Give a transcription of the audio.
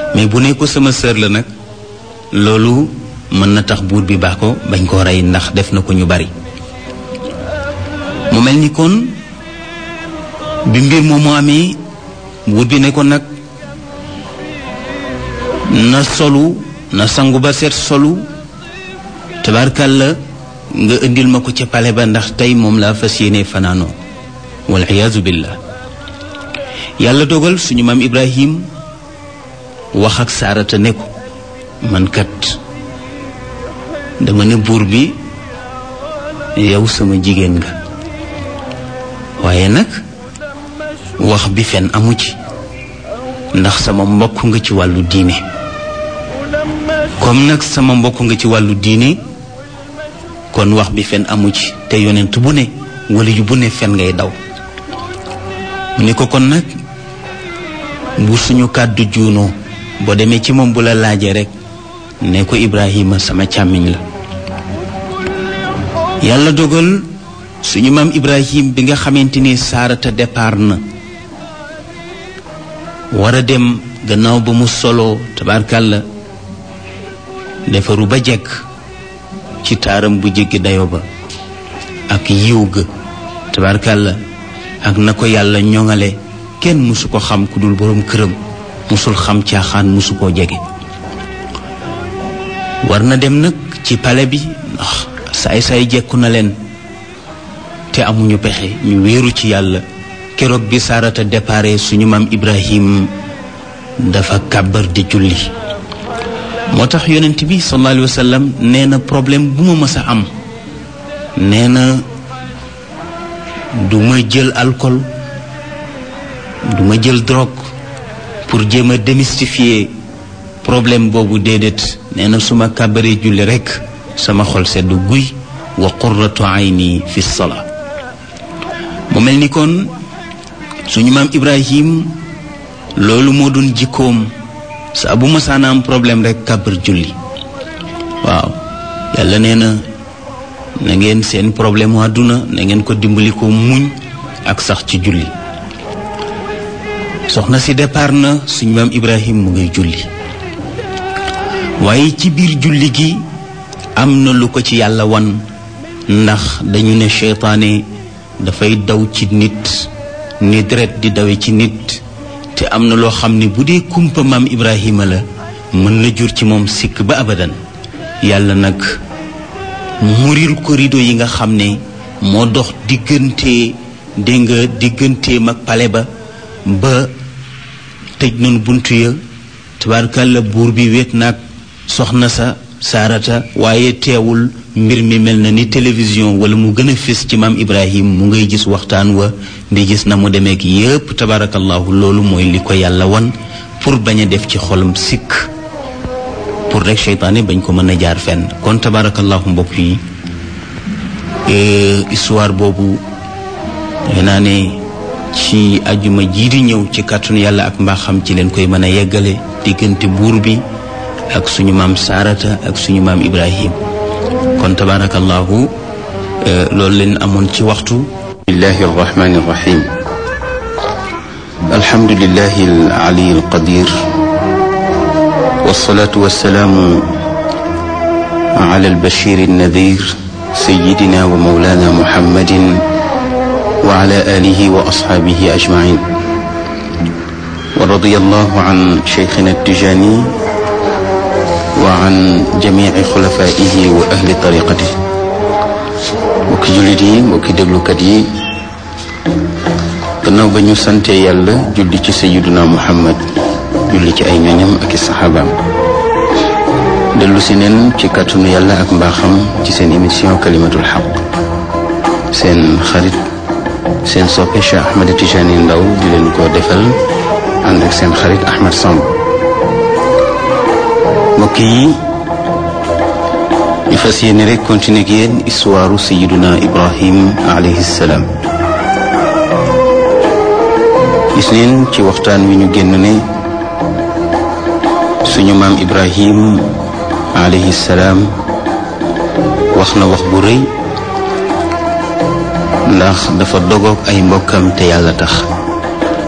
mais bu ne ko sama sœur la nag loolu mën na tax buur bi baax ko bañ koo rey ndax def na ko ñu bari mu mel ni kon bi mbir moomu amee buur bi ne ko nag na solu na sangu ba seet solu tabarkàlla nga indil ma ko ca pale ba ndax tey moom laa fas yéene fanaanoo wal iyaazu billah yàlla dogal suñu maam ibrahim wax ak saarata ne ko man kat dama ne buur bi yow sama jigéen nga waaye nag wax bi fen amu ci ndax sama mbokk nga ci wàllu diine comme nag sama mbokk nga ci wàllu diine kon wax bi fen amu ci te yonent bu ne wala yu bu ne fen ngay daw mu ne ko kon nag bu suñu kàddu juunoo boo demee ci moom bu la laajee rek ne ko Ibrahima sama càmmiñ la yàlla dogal suñu maam Ibrahim bi nga xamante ni saarata départ na war a dem gannaaw ba mu solo tabaarkàlla defaru ba jekk ci taaram bu jéggi dayo ba ak yiw ga tabaarkàlla ak na ko yàlla ñoŋale kenn mësu ko xam ku dul boroom këram mësul xam caaxaan mësu koo jege war na dem nag ci pale bi ndax saay saay jekku na leen te amuñu pexe ñu wéeru ci yàlla keroog bi saarata dépare suñu maam ibrahim dafa kàbbar di julli moo tax yonent bi sallallahu alayhi wa sallam nee na problème bu ma mës a am nee na du ma jël alcool du ma jël drogue pour jéem a démystifier problème boobu déedéet nee na su ma kàbbaree julli rekk sama xol sedd guy wa qurratu ayni fi salaa mu mel ni kon suñu maam ibrahim loolu moo doon jikkoom saa bu masaana am problème rek kàbbar julli waaw yàlla nee na na ngeen seen problème mu àdduna na ngeen ko dimbali ko muñ ak sax ci julli soxna si départ na suñu maam ibrahim mu ngay julli waaye ci biir julli gi am na lu ko ci yàlla wan ndax dañu ne seytaane dafay daw ci nit ni deret di dawe ci nit te am na loo xam ne bu dee kumpa maam ibrahima la mën na jur ci moom sikk ba abadan yàlla nag muril ko rido yi nga xam ne moo dox diggante dégg nga digganteem ak pale ba ba tëj nañu buntu ya tabaarkàlla buur bi wéet naag soxna sa saarata waaye teewul mbir mi mel na ni télévision wala mu gën a fés ci maam ibrahim mu ngay gis waxtaan wa di gis na mu demeek yépp tabaarakallahu loolu mooy li ko yàlla wan pour bañ a def ci xolam sikk pour rek seytaane bañ ko mën a jaar fenn kon tabaarakallahu mbokk yi histoire boobu defe naa ne ci ajuma jii di ñëw ci kàttanu yàlla ak mbaaxam ci leen koy mën a yeggale diggante buur bi ak suñu maam saarata ak suñu maam ibrahim kon tabaarakallahu loolu leen amoon ci waxtu bismillahi arrahmani arrahim alhamdulillahi alali alqadir والصلاة والسلام على البشير النذير سيدنا ومولانا محمد وعلى آله وأصحابه أجمعين ورضي الله عن شيخنا التجاني وعن جميع خلفائه وأهل طريقته mbokki jullit yi mbokki déglukat yi gannaaw ba ñu sante yàlla julli ci sayiduna muhammad julli ci ay ñoñam ak i saxaabaam dellu si neen ci kàttanu yàlla ak mbaaxam ci seen émission kalimatul xaq seen xarit seen soppe Cheikh Ahmed Tijani Ndaw di leen ko defal ànd ak seen xarit Ahmed Samb mbokk yi ñu fas yéene rek continuer ak yéen histoire sayiduna Ibrahim alayhi salaam gis neen ci waxtaan wi ñu génn ne suñu maam Ibrahim alayhi salaam wax na wax bu rëy ndax dafa dogoog ay mbokkam te yàlla tax